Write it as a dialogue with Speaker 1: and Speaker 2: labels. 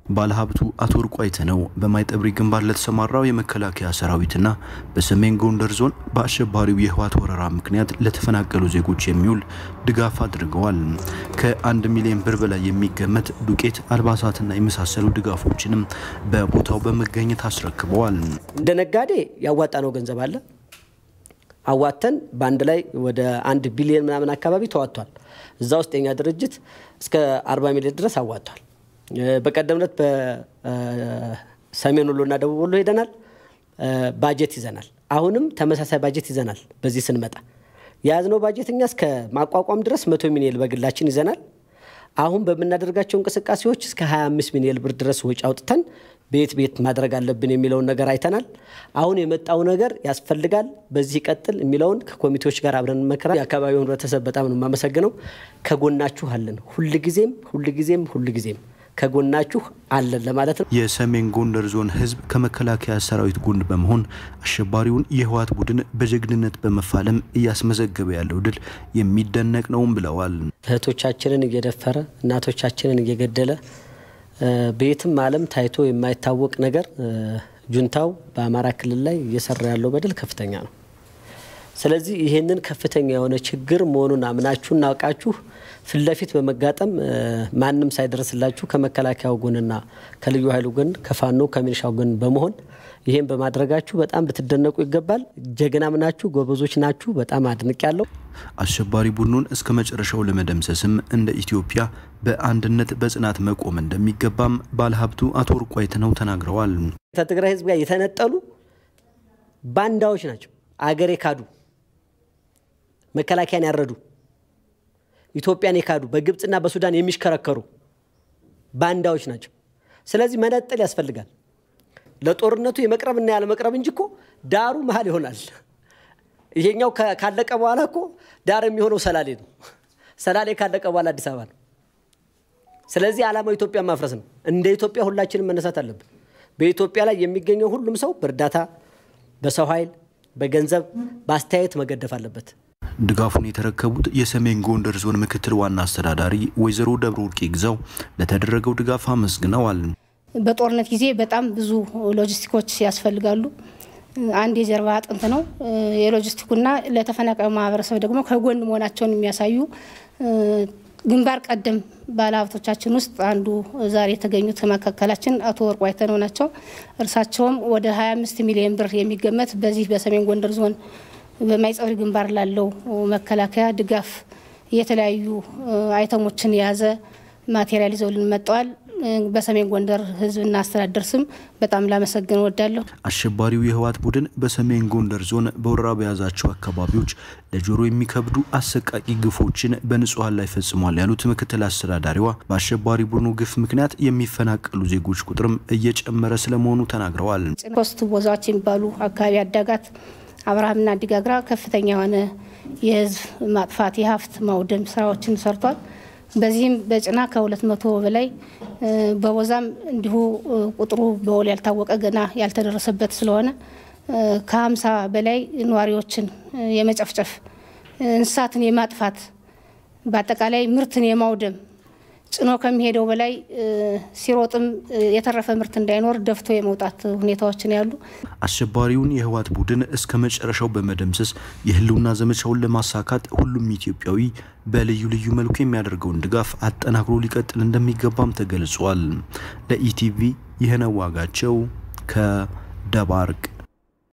Speaker 1: ባለሀብቱ አቶ ወርቁ አይተነው በማይጠብሪ ግንባር ለተሰማራው የመከላከያ ሰራዊትና በሰሜን ጎንደር ዞን በአሸባሪው የህወሓት ወረራ ምክንያት ለተፈናቀሉ ዜጎች የሚውል ድጋፍ አድርገዋል። ከአንድ ሚሊዮን ብር በላይ የሚገመት ዱቄት፣ አልባሳትና የመሳሰሉ ድጋፎችንም በቦታው በመገኘት አስረክበዋል።
Speaker 2: እንደ ነጋዴ ያዋጣ ነው ገንዘብ አለ አዋተን በአንድ ላይ ወደ አንድ ቢሊዮን ምናምን አካባቢ ተዋጥቷል። እዛ ውስጥ የኛ ድርጅት እስከ 40 ሚሊዮን ድረስ አዋጥቷል። በቀደም ዕለት በሰሜን ወሎና ደቡብ ወሎ ሄደናል። ባጀት ይዘናል። አሁንም ተመሳሳይ ባጀት ይዘናል። በዚህ ስንመጣ የያዝነው ባጀት እኛ እስከ ማቋቋም ድረስ መቶ ሚሊዮን በግላችን ይዘናል። አሁን በምናደርጋቸው እንቅስቃሴዎች እስከ 25 ሚሊዮን ብር ድረስ ወጪ አውጥተን ቤት ቤት ማድረግ አለብን የሚለውን ነገር አይተናል። አሁን የመጣው ነገር ያስፈልጋል፣ በዚህ ቀጥል የሚለውን ከኮሚቴዎች ጋር አብረን መከራ የአካባቢው ህብረተሰብ በጣም ነው የማመሰግነው። ከጎናችሁ አለን፣ ሁልጊዜም ሁልጊዜም ሁልጊዜም ከጎናችሁ አለን ለማለት ነው።
Speaker 1: የሰሜን ጎንደር ዞን ህዝብ ከመከላከያ ሰራዊት ጎን በመሆን አሸባሪውን የህወሓት ቡድን በጀግንነት በመፋለም እያስመዘገበ ያለው ድል የሚደነቅ ነውም ብለዋል።
Speaker 2: እህቶቻችንን እየደፈረ እናቶቻችንን እየገደለ በየትም ዓለም ታይቶ የማይታወቅ ነገር ጁንታው በአማራ ክልል ላይ እየሰራ ያለው በደል ከፍተኛ ነው። ስለዚህ ይህንን ከፍተኛ የሆነ ችግር መሆኑን አምናችሁ እናውቃችሁ ፊት ለፊት በመጋጠም ማንም ሳይደርስላችሁ ከመከላከያው ጎንና ከልዩ ኃይሉ ጎን ከፋኖ ከሚሊሻው ጎን በመሆን ይህም በማድረጋችሁ በጣም ልትደነቁ ይገባል። ጀግናም ናችሁ፣ ጎበዞች ናችሁ። በጣም አድንቅ ያለው
Speaker 1: አሸባሪ ቡድኑን እስከ መጨረሻው ለመደምሰስም እንደ ኢትዮጵያ በአንድነት በጽናት መቆም እንደሚገባም ባለሀብቱ አቶ ወርቁ አይተነው ተናግረዋል።
Speaker 2: ከትግራይ ህዝብ ጋር የተነጠሉ ባንዳዎች ናቸው። አገር የካዱ መከላከያን ያረዱ ኢትዮጵያን የካዱ በግብፅና በሱዳን የሚሽከረከሩ ባንዳዎች ናቸው። ስለዚህ መነጠል ያስፈልጋል። ለጦርነቱ የመቅረብና ያለመቅረብ እንጂ እኮ ዳሩ መሀል ይሆናል። ይሄኛው ካለቀ በኋላ እኮ ዳር የሚሆነው ሰላሌ ነው። ሰላሌ ካለቀ በኋላ አዲስ አበባ ነው። ስለዚህ ዓላማው ኢትዮጵያ ማፍረስ ነው። እንደ ኢትዮጵያ ሁላችንም መነሳት አለብን። በኢትዮጵያ ላይ የሚገኘው ሁሉም ሰው በእርዳታ፣ በሰው ኃይል፣ በገንዘብ፣ በአስተያየት መገደፍ አለበት።
Speaker 1: ድጋፉን የተረከቡት የሰሜን ጎንደር ዞን ምክትል ዋና አስተዳዳሪ ወይዘሮ ደብረ ወርቅ ግዛው ለተደረገው ድጋፍ አመስግነዋል።
Speaker 3: በጦርነት ጊዜ በጣም ብዙ ሎጂስቲኮች ያስፈልጋሉ። አንድ የጀርባ አጥንት ነው የሎጂስቲኩና ለተፈናቃዩ ማህበረሰብ ደግሞ ከጎን መሆናቸውን የሚያሳዩ ግንባር ቀደም ባለሀብቶቻችን ውስጥ አንዱ ዛሬ የተገኙት መካከላችን አቶ ወርቁ አይተነው ናቸው። እርሳቸውም ወደ 25 ሚሊዮን ብር የሚገመት በዚህ በሰሜን ጎንደር ዞን በማይጸብሪ ግንባር ላለው መከላከያ ድጋፍ የተለያዩ አይተሞችን የያዘ ማቴሪያል ይዘውልን መጥተዋል። በሰሜን ጎንደር ሕዝብና አስተዳደር ስም በጣም ላመሰግን እወዳለሁ።
Speaker 1: አሸባሪው የህወሓት ቡድን በሰሜን ጎንደር ዞን በወረራ በያዛቸው አካባቢዎች ለጆሮ የሚከብዱ አሰቃቂ ግፎችን በንጹሐን ላይ ፈጽሟል ያሉት ምክትል አስተዳዳሪዋ በአሸባሪ ቡድኑ ግፍ ምክንያት የሚፈናቀሉ ዜጎች ቁጥርም እየጨመረ ስለመሆኑ ተናግረዋል።
Speaker 3: ሶስት ቦታዎች የሚባሉ አካባቢ አዳጋት አብርሃምና አዲጋግራ ከፍተኛ የሆነ የህዝብ ማጥፋት የሀብት ማውደም ስራዎችን ሰርቷል። በዚህም በጭና ከሁለት መቶ በላይ በቦዛም እንዲሁ ቁጥሩ በውል ያልታወቀ ገና ያልተደረሰበት ስለሆነ ከሀምሳ በላይ ነዋሪዎችን የመጨፍጨፍ እንስሳትን የማጥፋት በአጠቃላይ ምርትን የማውደም ጭኖ ከሚሄደው በላይ ሲሮጥም የተረፈ ምርት እንዳይኖር ደፍቶ የመውጣት ሁኔታዎችን ያሉ
Speaker 1: አሸባሪውን የህወሓት ቡድን እስከ መጨረሻው በመደምሰስ የህልውና ዘመቻውን ለማሳካት ሁሉም ኢትዮጵያዊ በልዩ ልዩ መልኩ የሚያደርገውን ድጋፍ አጠናክሮ ሊቀጥል እንደሚገባም ተገልጿል። ለኢቲቪ ይህነው ዋጋቸው ከደባርቅ